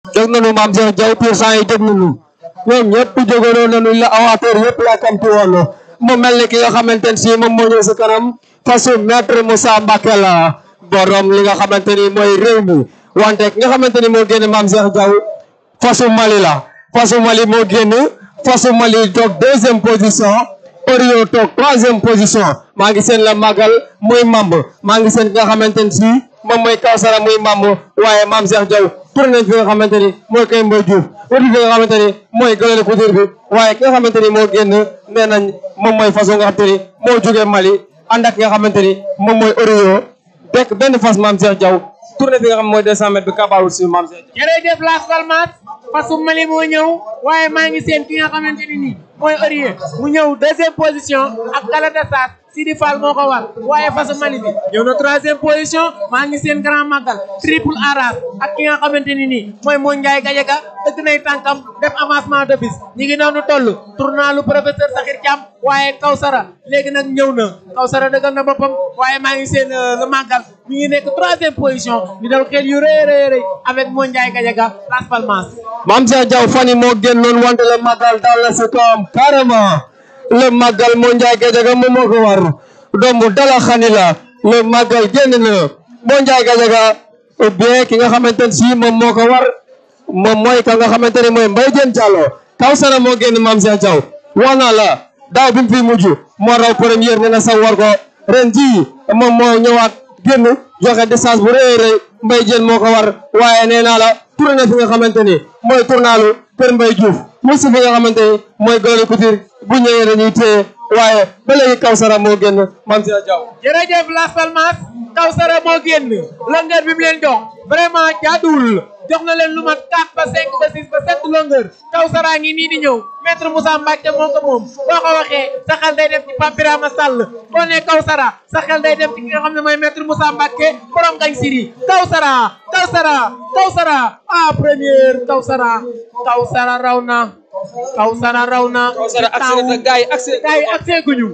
jóg nañu maam Cheikh Diaw pour cent yi jóg nañu ñoom ñëpp jógoon nañu la awateur yëpp la kamti woon mu mel ni ki nga xamante ne si moom moo ñëw si kanam fasu maître Moussa Mbacké la borom li nga xamante ni mooy réew mi wante ki nga xamante ni moo génn maam Cheikh Diaw fasu Mali la fasu Mali moo génn fasu Mali toog deuxième position Orio toog troisième position maa ngi seen la magal muy mamb maa ngi seen ki nga xamante ni si moom mooy Kawsara muy mamb waaye maam Cheikh Diaw tourné nañ fi nga xamante ni mooy kay Mboy Diouf wuti fi nga xamante ni mooy gëlale couture bi waaye ki nga xamante ni moo génn nee nañ moom mooy façon nga xamante ni moo jógee Mali ànd ak ki nga xamante ni moom mooy Orio dekk benn fas maam Cheikh Diaw tourné fi nga xam mooy 200 mètres bi kabaawul si maam Cheikh Diaw jërëjëf Las Palmas fasu Mali moo ñëw waaye maa ngi seen ki nga xamante ni nii mooy Orio mu ñëw deuxième position ak Galatasaray Sidi Fall moo ko war waaye fasu Mali bi ñëw na troisième position maa ngi seen grand magal triple aras ak ki nga xamante ni nii mooy moo Ndiaye Gadiaga dëgg nay tànkam def avancement de bis ñi ngi noonu toll tournalu professeur Sakhir Thiam waaye Kawsara léegi nag ñëw na Kawsara dëggal na boppam waaye maa ngi seen le magal mi ngi nekk troisième position di daw xel yu rëy rëy rëy avec moo Ndiaye Gadiaga Las Palmas maam Cheikh Diaw fan yi moo génnoon wante le magal daal la si kawam carrément le magal moo Ndiaye Gadiaga moom moo ko war doomu dala xani la le magal génn na moo Ndiaye Gadiaga ou bien ki nga xamante ne si moom moo ko war moom mooy ka nga xamante ne mooy Mbaye Diène Diallo Kawsara moo génn maam Cheikh Diaw wax naa la daaw bi mu fi mujj moo raw première ne na sa war ko ren jii moom moo ñëwaat génn joxe distance bu rëy rëy Mbaye Diène moo ko war waaye nee naa la tourné fi nga xamante ni mooy tournalu Kër Mbaye Diouf mu si fi nga xamante ni mooy Gawlo Couture bu ñëwee dañuy téye waaye ba léegi Kawsara moo génn maam Cheikh Diaw jërëjëf Las Palmas Kawsara moo génn longueur bi mu leen jox vraiment jaaduwul jox na leen lu mat 4 ba 5 ba 6 ba 7 longueur Kawsara ngi nii di ñëw maître Moussa Mbacke moo ko moom boo ko waxee sa xel day dem ci Pape Birama Sall boo nee Kawsara sa xel day dem ci ki nga xam ne mooy maître Moussa Mbacke borom gañ siri Kawsara Kawsara Kawsara ah première Kawsara Kawsara raw na Kawsara raw na Kawsara accès na gaay accès gaay accès guñu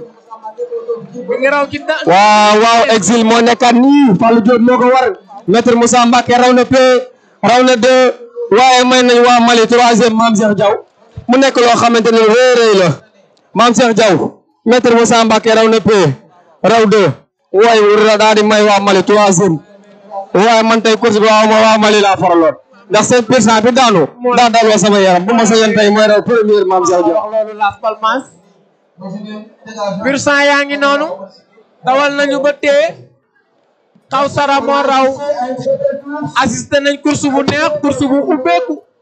mi ngi raw ci da waaw waaw exil moo nekkaat nii Fallou Diop moo ko war maître Moussa Mbacke raw na P raw na deux waaye may nañ waa Mali troisième maam Cheikh Diaw mu nekk loo xamante ne rëy rëy la maam Cheikh Diaw maître Moussa Mbacke raw na P raw deux waaye wura daal di may waa Mali troisième waaye man tey course bi waaw ma waa Mali laa faraloon ndax seen pourcent bi daanu daa daloo sama yaram bu ma sañoon tey mooy raw première maam Cheikh Diaw wax loolu Las Palmas pur sang yaa ngi noonu dawal nañu ba tee Kawsara moo raw assisté nañ course bu neex course bu ubbeeku